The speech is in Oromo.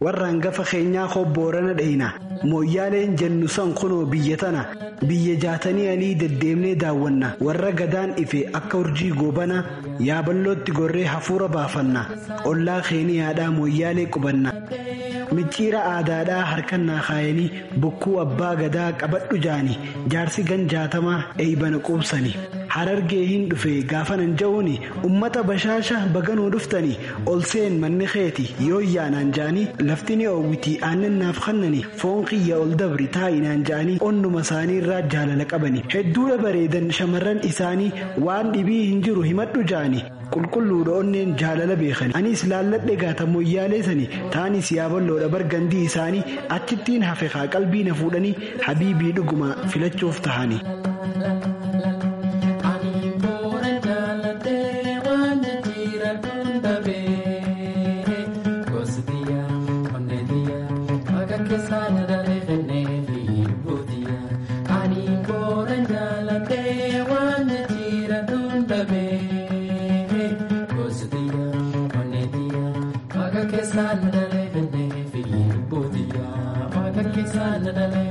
warra hangafa keenyaa hobboorana dhayina mooyyaaleen jennu san kunoo biyya tana biyya jaatanii alii deddeemnee daawwanna warra gadaan ife akka urjii goobana yaaballootti gorree hafuura baafanna ollaa keeniyaadhaa mooyyaalee qubanna. micciira aadaadhaa harkannaa kaayanii bokkuu abbaa gadaa qabadhu jaani jaarsi gan jaatamaa eeybana quubsani harargee hin dhufe gaafanan ja'uuni ummata bashaasha baganuu dhuftani ol seen manni keeti yoo yaanaan ja'anii lafti ni oowwitii aannan kannani foon kiyya ol dabri taa'inaan ja'anii onnuma isaanii irraa jaalala qabani hedduudha bareedan shamarran isaanii waan dhibii hin jiru himadhu ja'ani qulqulluudha onneen jaalala beekani anis laalladhe gaata moyyaalee sani taanis yaaballoodha bargandii isaanii achittiin hafe haa qalbii na fuudhanii habiibii dhuguma filachuuf tahani. Sana